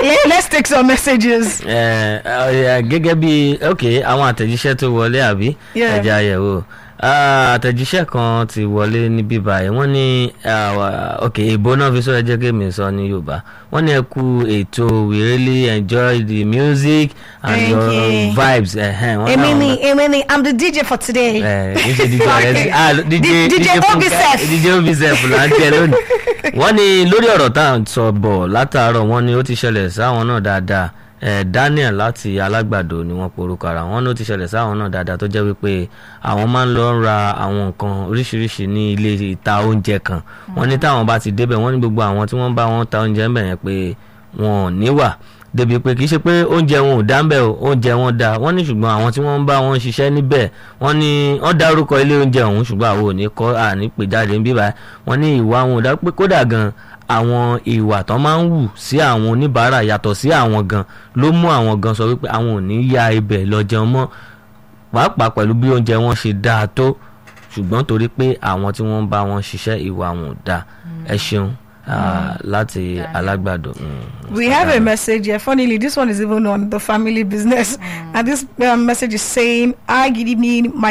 yeah, let's take some messages. ẹ ẹ gẹ́gẹ́ bí ok àwọn àtẹ̀jíṣẹ́ tó wọlé àbí Yeah. ẹ̀jẹ̀ àyẹ̀wò Ah, àtẹ̀jíṣẹ́ kan ti wọlé níbí báyìí wọ́n ní ah, wa- ok ìbò náà fi sọ̀rọ̀ jẹ́ kí mi sọ ní yorùbá wọ́n ní ẹ kú ètò we really enjoy the music and Thank your you. vibes ẹ̀hẹ́n, wọ́n Èmi láwọn ni náà- èmi ni I'm the DJ for today. ẹ ẹ ṣe DJ rẹ ah DJ DJ Funke- Obisef. DJ Obisef là ń jẹ lónìí wọ́n ní lórí ọ̀rọ̀ tá à ń sọ bọ̀ látàárọ̀ wọ́n ní ó ti ṣẹlẹ̀ sáwọn náà dáadáa ẹ Daniel láti alágbàdo ni wọ́n porúkọ ara wọ́n ní ó ti ṣẹlẹ̀ sáwọn náà dáadáa tó jẹ́ wípé àwọn máa ń lọ ra àwọn nǹkan oríṣiríṣi ní ilé ìta oúnjẹ kan wọ́n ní táwọn bá ti débẹ̀ wọ́n ní gbogbo àwọn tí wọ́n bá wọn ta oúnjẹ ń bẹ̀ yẹn pé wọn ò níwà débi pé kì í ṣe pé oúnjẹ wọn ò dá ń bẹ̀ o oúnjẹ wọn dá wọ́n ní ṣùgbọ́n àwọn tí wọ́n ń bá wọn ṣiṣẹ́ níbẹ̀ wọ́n ní wọ́n dárúkọ ilé oúnjẹ ọ̀hún ṣùgbọ́n àwọn ò ní kọ́ àní pè jáde ń bíbá wọ́n ní ìwà wọn ò dá pé kódà gan àwọn ìwà tó máa ń wù sí àwọn oníbàárà yàtọ̀ sí àwọn gan ló mú àwọn gan sọ wípé àwọn ò ní ya ibẹ̀ lọ jẹun mọ́ pàápàá pẹ̀lú bí oúnjẹ wọn ṣe dáa tó ṣùgbọ́n torí pé àwọn tí wọ́n ń bá wọn ṣiṣẹ́ ìwà wọn ò dáa ẹ ṣeun ah, láti alágbàdo. mm, We Mr. have a Daniel. message here. Funnily, this one is even on the family business. And this um, message is saying, Hi, good evening. My